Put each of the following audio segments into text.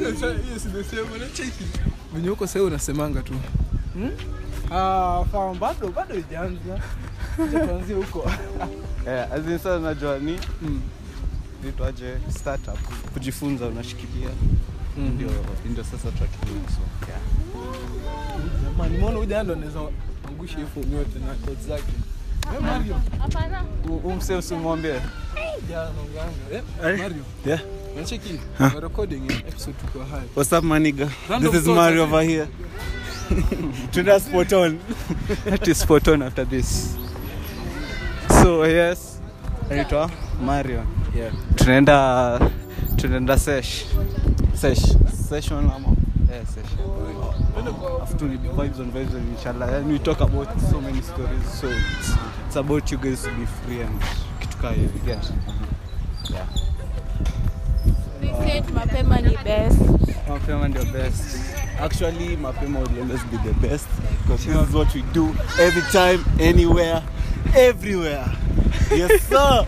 hiyo simesema na cheki venye huko sasa unasemanga tu hmm? ah fahamu bado bado ijaanza Acha tuanzie huko Eh, as in sasa najua ni Mm. vitu aje startup kujifunza unashikilia Mhm. ndio ndio sasa tutatumia so yeah. jamani mbona huyu jana anaweza angusha hiyo fomu yote na codes zake Eh, Mario Hapana. umse usimwambie jana naonganga eh Eh? Mario yeah unacheki na recording ya episode tuko hai What's up, my nigga? Random this is thoughts, Mario I over here. Tuna spot on. That is spot on after this. So yes, naitwa Mario. yeah Tunaenda tunaenda sesh. Sesh. Session ama? Yeah, session. After we vibes on vibes on inshallah. And we talk about so many stories. So it's, it's about you guys to be free and kitu kaa hivi. Yeah. Yeah. They said mapema ni best. mapema ndio best actually mapema will always be the best because this is what we do every time anywhere everywhere yes sir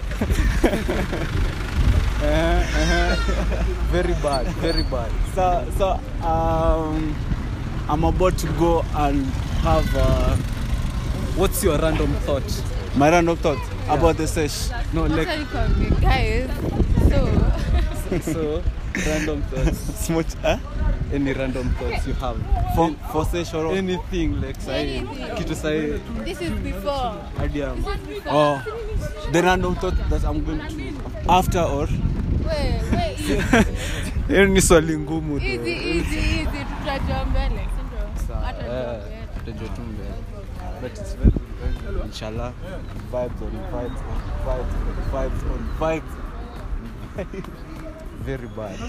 uh, uh, very bad very bad so so um i'm about to go and have uh, what's your random thought my random thought about the sesh no like Wacha nikwambie, guys. So, so random thoughts smart huh? any random thoughts you have for for session or anything like say Anything. kitu say this is before. hadi um, This is before. oh the random thought that i'm going to after or Wait, wait, easy. hiyo ni swali ngumu tu. Easy, easy, easy. Tutajua mbele, si ndio? Sawa, Hata eh, tutajua mbele. tutajua tu mbele but it's very very good. inshallah vibes on vibes on vibes on vibes on vibes very bad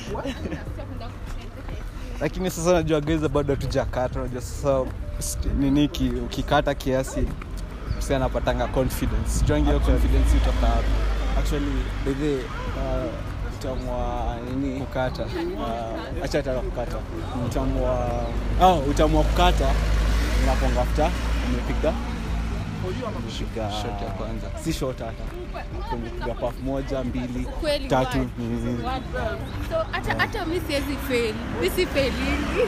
lakini sasa najua geza bado hatujakata unajua sasa st- nini ki- ukikata kiasi msi anapatanga confidence juangi hiyo confidence itoka hapo actually bedhe uh, utamwa nini kukata uh, acha taka kukata utamwa oh, utamwa kukata unaponga after umepiga Piga- Shot ya kwanza. si shot hata umepiga paf moja mbili Kweli tatu word. mm. Word. So, hata hata mi siwezi fail. Mi si failingi.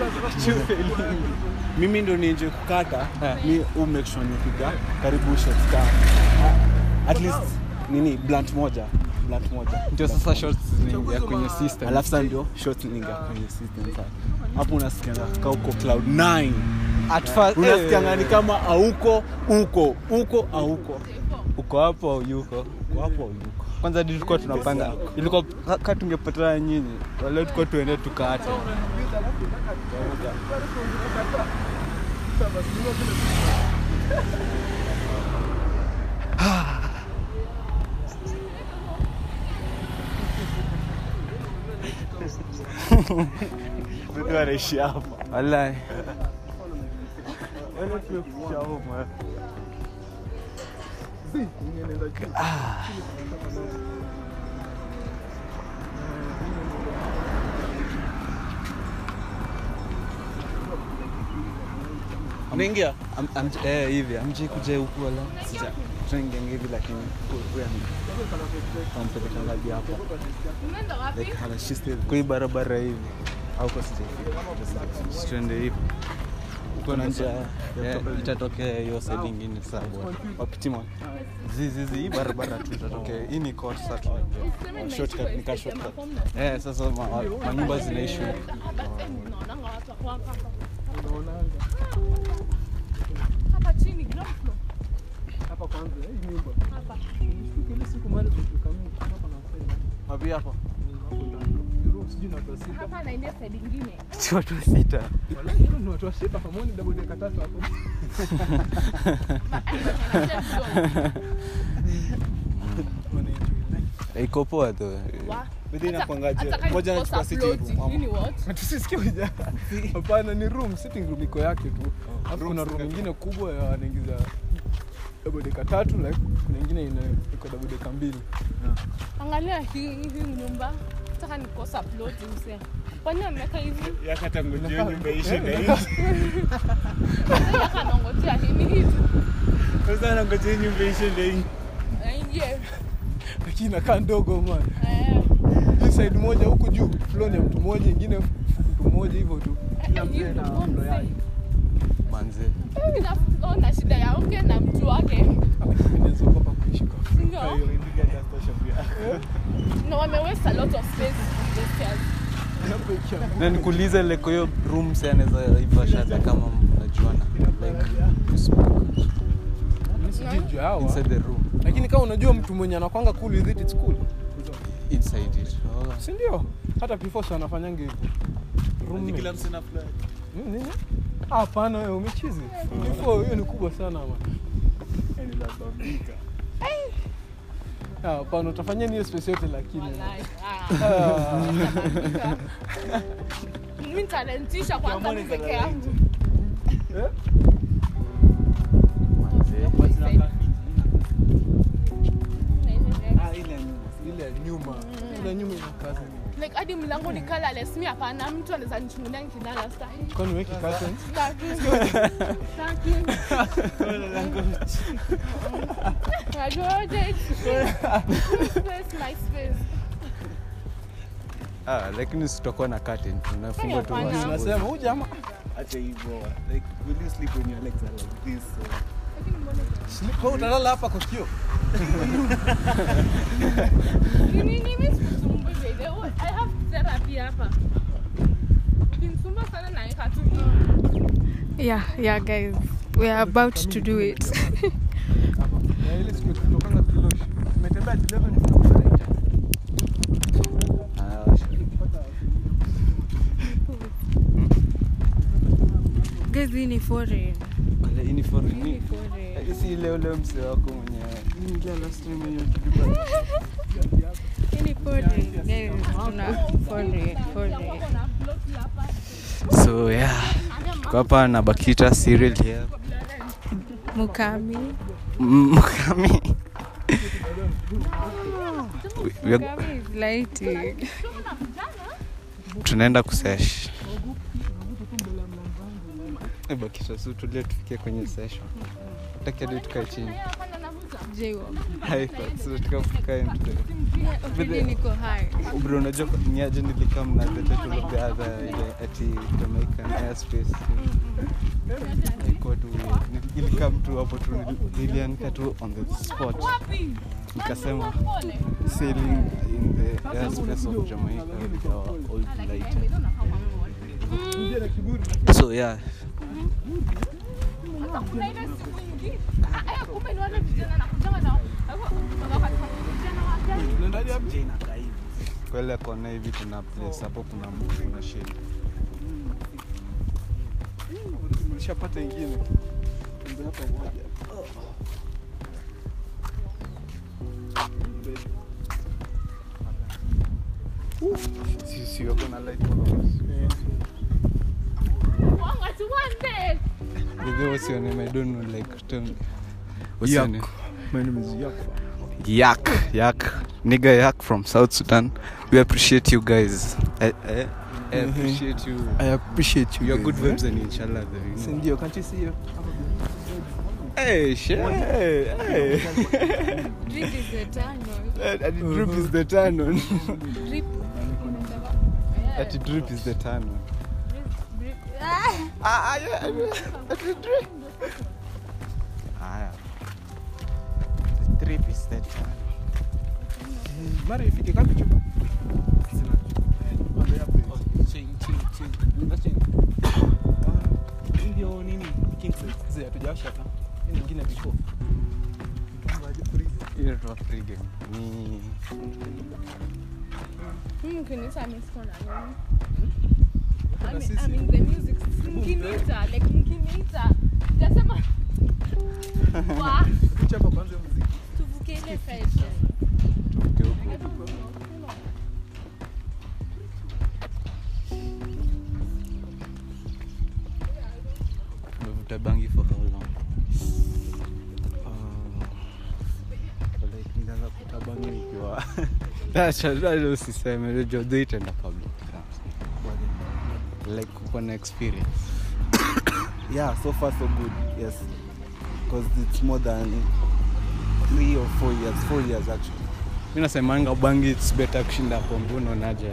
mimi ndo nienje kukata Eh. mi u make sure nipiga karibu shots ka at least nini blunt moja blunt moja ndio sasa shots zinaingia kwenye system alafu sasa ndio shots ninga kwenye system sasa hapo unasikianga ka uko cloud 9 at first unasikianga ni kama auko uko uko auko uko hapo au yuko uko hapo au yuko kwanza hadi tulikuwa tunapanga ilikuwa ka- ka tungepatana nyinyi wale tulikuwa tuende tukate mtu anaishi hapa wallahi wale tumekuja home unaingia Am- am- eh, hivi amji kuja huku wala sija tunaingia hivi lakini huyu ampeleka ngapi hapa Umeenda wapi? like anashiste kwa hii barabara hivi au kwa sija tuende hivi uko na njia Eh, itatokea hiyo side ingine saa bwana wapitima zizizi hii barabara tu itatokea hii ni court sasa tunajua Useme shortcut, nice nika message shortcut. ama form na- eh sasa ma- ma- manyumba zinaishi huku Basi mnaonanga watu wako hapa. Hapa chini, ground floor. hapa kwanza hii nyumba Hapa. ile siku mali tukamii hapa na sasa wapi hapa hapo ndani room sijui na watu wa sita Hapa na ile side ingine. si watu wa sita wala hiyo ni watu wa sita pamoja double decker tatu hapo iko poa tu Wa- Bidii hata- inakwangaje? hata kama Moja ikosa anachukua sitting ploti, room, ama? nini what? tusisikie uja hapana ni room sitting room iko yake tu alafu kuna room ingine kubwa ya wanaingiza double decker tatu like kuna ingine ina iko double decker mbili Angalia hii hii nyumba. Nataka nikosa ploti mse. Kwani ameweka hivi? yakata ngojeo nyumba ishe Eh, na inakaa- hii Sasa kanongotia hivi hivi. sasa nangojea nyumba ishe na hii Aingie. lakini inakaa ndogo man Eh. hii side moja huku juu floor ni ya mtu mmoja ingine mtu mmoja hivyo tu kila mzee na floor yake manze na shida yake na mtu wake inaweza kuwa pa kuishi kwa Ndio. na wamewest a lot of space on the stairs. hapo ikianguka. na nikuulize like hiyo room si anaweza iva shada kama mnajuana like you speak Mimi sijui juu ya hawa. inside the room lakini kama unajua mtu mwenye anakwanga cool with it it's cool inside it oh. si ndio hata pifos anafanyanga hivyo Roommate. Mm, nini? Ah, hapana wewe umechizi Before, hiyo ni kubwa sana ma Ah, hapana utafanyia hiyo space yote lakini Walai, Ah. ah. Mimi nitalentisha kwanza mimi peke yangu. Eh? ile ya nyuma ile ya nyuma ina kazi Like hadi mlango ni colorless, mi hapana, mtu anaweza nichungulia nikilala stahi. kwani weki curtains Staki. Staki. Najua je, space, my space. ah, lakini sitakuwa na curtain tunafungwa tu Hapana. wasi- nasema huyu jamaa Acha hivyo. Like, will you sleep when your legs are like this? So, Sleep- wewe utalala hapa kwa kio Ni nini mimi sikusumbui baby. Oh, I have therapy hapa. Ukinisumbua sana naeka tu. Yeah, yeah, guys. We are about to do it. na ile siku tutokanga Kilosh umetembea 11 tunakuta Ah, guys, hii ni foreign. kale hii ni for Hii ni nini? foreign. Eh, si ile ule mse wako mwenye ingia last time hiyo kiduba Hii ni foreign. Guys, tuna foreign, foreign. Kuna plot hapa. so yeah kwa hapa na bakita cereal here Mukami. mkami We are- Mukami is lighting. tunaenda kusesh Eh, bakita si tulie tufikie kwenye session takiadi tukae chini Yeye hapana navuta. J-Walk. tukafika Really niko high. bro unajua niaje nilikam na the title of the other ile ati jamaican airspace ilikuwa tu weird. ilikam tu hapo tu nili- niliandika tu on the spot Wapi? nikasema Pole. sailing in the airspace of jamaica with our old lighter so yeah kuna ile siku ingine Ah, eh, kumbe ni wale vijana nakujanga na wakati vijana wa gani unaendaje hapo je inakaa hivi. kwele kona hivi kuna place hapo kuna mtu kuna shade ulishapata ingine Ndio hapa moja si si wako na light followers wanga tuwande With the what's your name? I don't know. Like, tell me. What's your Yak. name? my name is Yak Yak. Yak. Nigga Yak from South Sudan. We appreciate you guys. I, I, I appreciate you. I appreciate you You're guys, good eh? vibes and inshallah. though, you Si know. ndio can't you see you Hey, shit. Hey, hey. Drip is the tunnel. At the drip is the turn on. Drip. At the drip is the turn on. Drip. Ah! Ah, ah, yeah. At the drip. Ah, yeah. The drip is the turn. mara ifike kapi chupa Ndio nini? King size. Zee, hatujawasha hata Hii nyingine before Hiyo tu Afrika. Ni mimi ukiniita mimi siko na nini Na I mean, sisi. I mean the music mkiniita like mkiniita jasema wa chapa kwanza hiyo muziki tuvuke ile side tuke huko. Umevuta bangi for how long? Nikaanza kutabangi nikiwa Acha acha usiseme unajua do it enda public. Like uko na experience. yeah, so far so good. Yes, because it's more than three or four years. Four years actually. mi nasemanga bangi it's better kushinda pombe unaonaje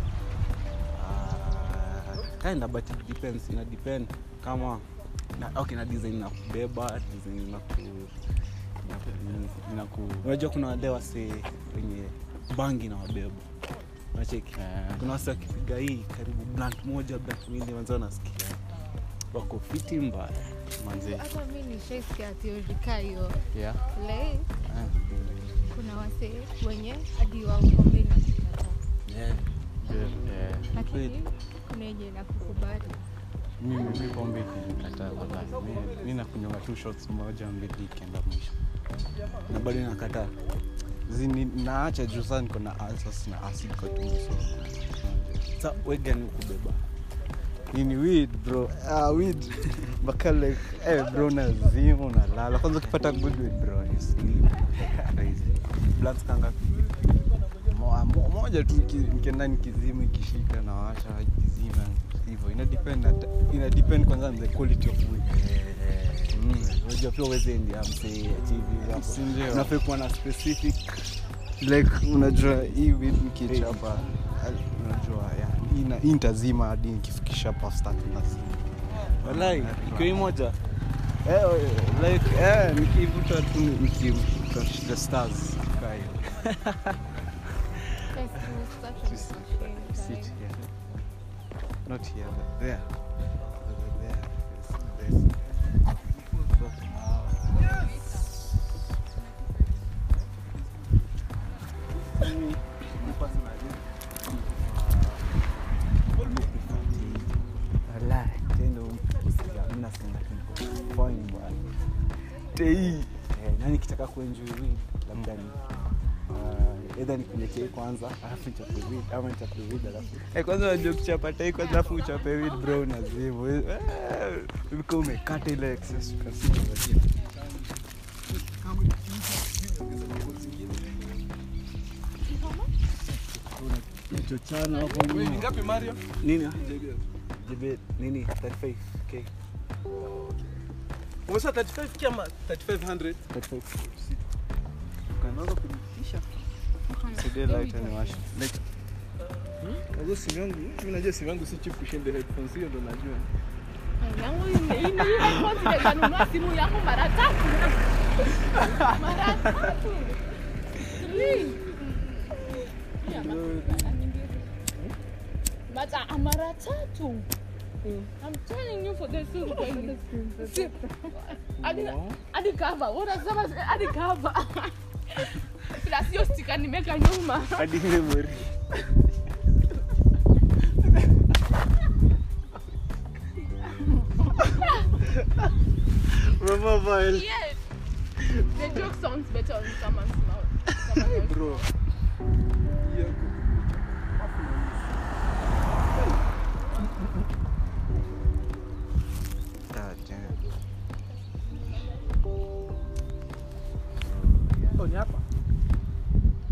Uh, kinda but it depends ina depend kama na, okay na design na kubeba design na ku na ku- na ku unajua kuna wale wase wenye bangi na wabeba unacheki Eh. kuna wase wakipiga hii karibu blunt moja blunt mbili wanza wanasikia wako fiti mbaya manzi hata mi nishaisikia theory kaa hiyo yeah. like Eh. kuna wase wenye hadi wao pombe inakukata yeah. Yeah. lakini kuna yenye inakukubali mimi mi pombe ikinikataa wallahi mi, mi nakunywa tu shots moja mbili ikienda mwisho na bado inakataa zini naacha juu saa niko na asas na acid kwa tumbo so sa wegani kubeba nini weed bro ah weed mpaka like eh bro nazima unalala kwanza ukipata good weed bro you sleep crazy blunt kanga Mo- mo- moja tu iki- nikienda nikizima ikishika na washa ikizima hivyo ina depend hata- ina depend kwanza on the quality of weed Mm. unajua pia uwezendi amsee achivi Si ndio? unafai kuwa na specific like unajua hii weed nikichapa al- unajua yeah, ina hii nitazima hadi nikifikisha past tatu nazima walai ikiwa hii moja Eh, like eh, nikivuta tu nikivuta the stars kaa hiyo. Guys, it was such a Just shame sit time. here not here but there there is this tendo usikia mimi nasema tu fine bwana tei eh, nani kitaka kuenjoy weed labda ni uh, either nikuletee kwanza alafu nichape weed ama nichape weed alafu Eh, kwanza unajua kuchapa tai kwanza afu uchape weed bro nazimu uko umekata ile excess ukasikia chochana hapo Wewe ni nyuma ngapi Mario? nini jibe nini 35k Umesema 35 kama 3500. 35 Kanaanza kujitisha. Sidie light niwashe Unajua simu yangu, mimi najua simu yangu si cheap kushinda headphones hiyo ndo najua. yangu ime- ime- ime- confidence anunua simu yangu mara tatu mara tatu Three. Yeah, but uh, mara tatu I'm telling you for the sake of See, hadi hadi cover unasema hadi cover plus hiyo sticker nimeka nyuma hadi memory mama vile yes the joke sounds better on someone's mouth someone else. Bro. Hiyo God damn. oh, ni hapa.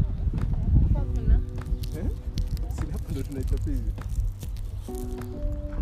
Hapa kuna Eh? Si hapa ndo tunaichapa hivi.